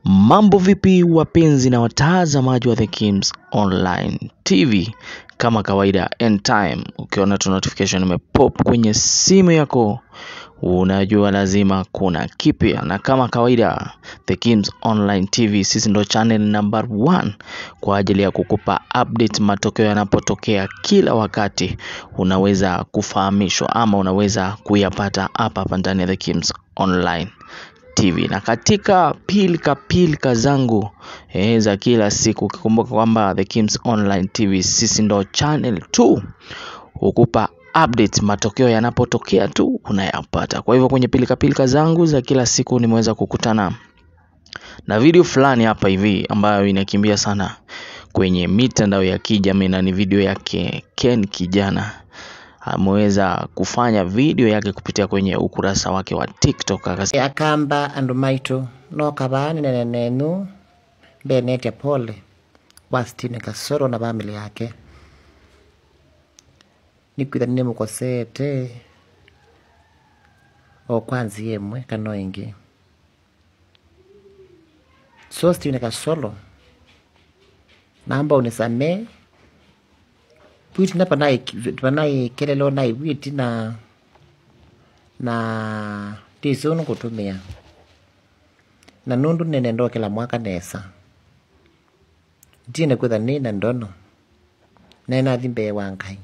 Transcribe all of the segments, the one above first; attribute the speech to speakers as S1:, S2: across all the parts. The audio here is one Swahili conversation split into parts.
S1: Mambo vipi wapenzi na watazamaji wa The Kims Online TV, kama kawaida end time, ukiona tu notification imepop kwenye simu yako unajua lazima kuna kipya, na kama kawaida The Kims Online TV sisi ndo channel number one kwa ajili ya kukupa update matokeo yanapotokea kila wakati, unaweza kufahamishwa ama unaweza kuyapata hapa hapa ndani ya The Kims Online TV na katika pilika pilika zangu eh, za kila siku, ukikumbuka kwamba The Kims Online TV sisi ndo channel 2 hukupa update matokeo yanapotokea tu unayapata. Kwa hivyo kwenye pilika pilika zangu za kila siku nimeweza kukutana na video fulani hapa hivi ambayo inakimbia sana kwenye mitandao ya kijamii na ni video yake Ken kijana ameweza kufanya video yake kupitia kwenye ukurasa wake wa TikTok akasema
S2: akamba andu maitu no kabani nene nenu mbenetya pole Wastine Kasoro na bamili yake nikwitha nimukosete okwanzi yemwe kano ingi so Stine Kasolo namba unisame bwiti na panai panai kelelo nai bwiti na na ndiso nukutumia na nundu nene ndo kila mwaka nesa ndine kwitha nina ndono nenathi mbee wa ngai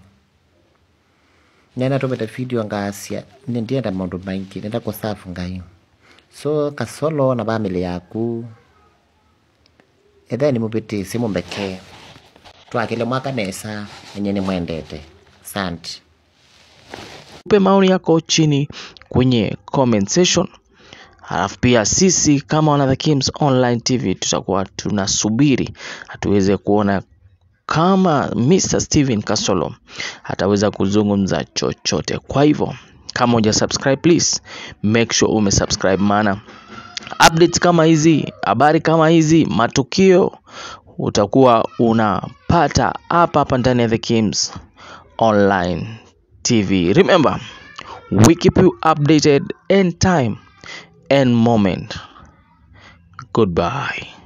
S2: nena tumite video ngasia ni ndienda maundu maingi nenda kusafu ngai so kasolo na bamili yaku etheni mubitisi mumbeke twakile mwaka nesa enye nimwendete santi
S1: tupe maoni yako chini kwenye comment section. Halafu pia sisi kama wana The Kims Online TV tutakuwa tunasubiri hatuweze kuona kama Mr. Steven Kasolo ataweza kuzungumza chochote. Kwa hivyo kama huja subscribe please make sure ume subscribe, maana updates kama hizi, habari kama hizi, matukio utakuwa unapata hapa hapa ndani ya The Kims Online TV. Remember, we keep you updated in time and moment. Goodbye.